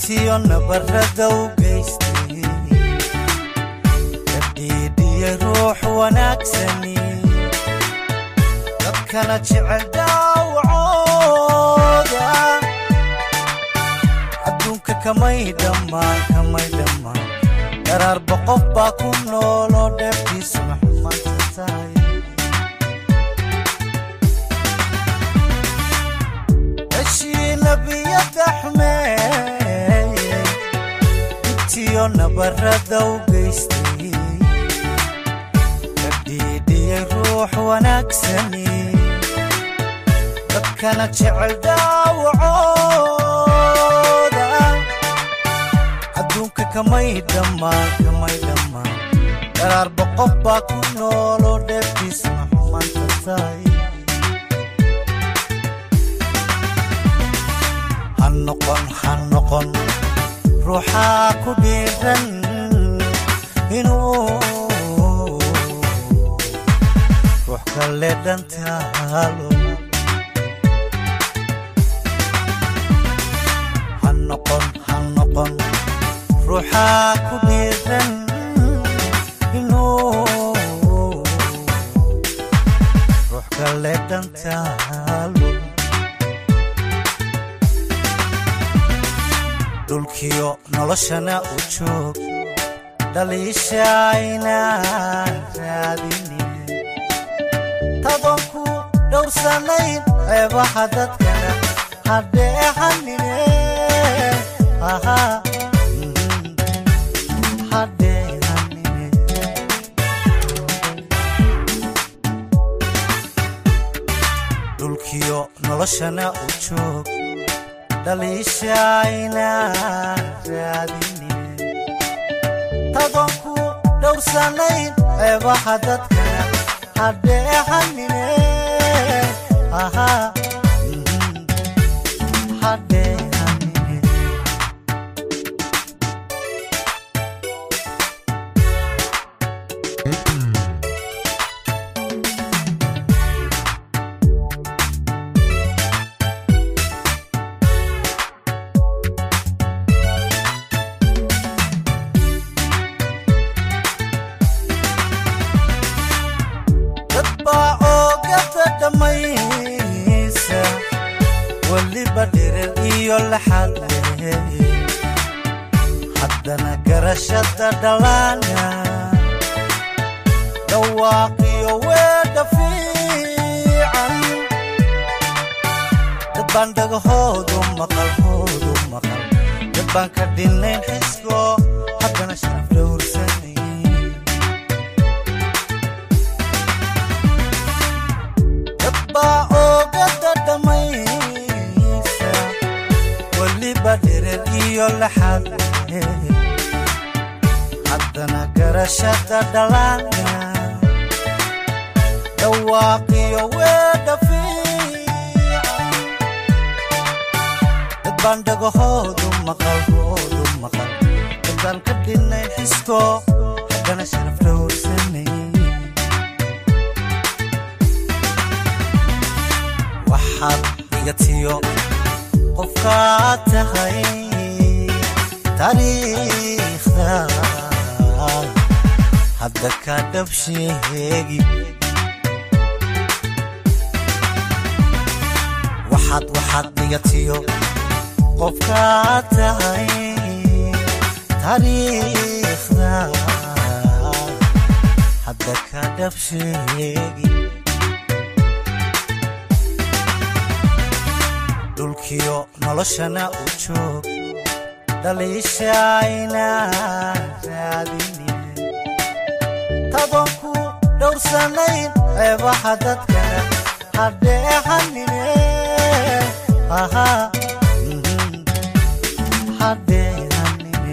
dhibtiyo nabarada u geystay kadhiidhiya ruux wanaagsani dadkana jecel daawacooda adduunka kamay dhammaan kamay dhammaan daraarba qof baa ku nooloo dheeftiisu maxumanta tahay heshii nebiyada xumeeye dhibtiyo nabarada u geystay kadhiidhiyay ruux wanaagsani dadkana jecel daawacooda adduunka kamay dhammaan kamay dhammaan daraarba qof baa ku nooloo dheeftiisu maxumanta tahay ha noqon ha noqon ruuxaa ku dhiiran inuu ruux kale dhantaalo ha noqon ha noqon ruuxaa ku dhiiran inuu ruux kale dhantaalo dhulkiyo noloshana u joog dhaliishaynaan raadinin tadoon ku dhowrsanayn ceebaha dadkana hadheehanine hadheehanine dhulkiyo noloshana u joog dhaliishaynaan raadinin tadoon ku dhowrsanayn ceebaha dadkana hadheehanine hadheehanine dad baa oogada dhammaysa weliba dhirir iyo laxad leh haddana garashada dhalaana dhawaaqiyo weedha fiican dad baan dhagahoodu maqal hoodu maqal dad baan ka dhinayn xisko haddana sharaf dhowrsanay dabbaa oogada dhammaysa weliba dhirir iyo laxad leh haddana garashada dhalaana dhawaaqiyo weedha fiican dad baan dhagahoodu maqal hoodu maqal dad baan ka dhinayn xisko haddana sharaf dhowrsanay waxaad dhigatiyo qofkaad tahay taariikhda hadda ka dhab sheegi waxaad waxaad dhigatiyo qofkaad tahay taariikhda hadda ka dhab sheegi dhulkiyo noloshana u joog dhaliishaynaan raadinin tadoon ku dhowrsanayn ceebaha dadkana hadheehanine hadheehanine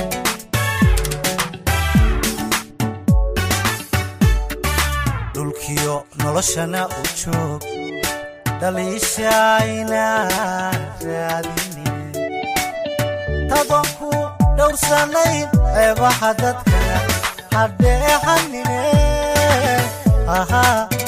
dhulkiyo noloshana u joog dhaliishaynaan raadinin tadoon ku dhowrsanayn ceebaha dadkana hadheehanine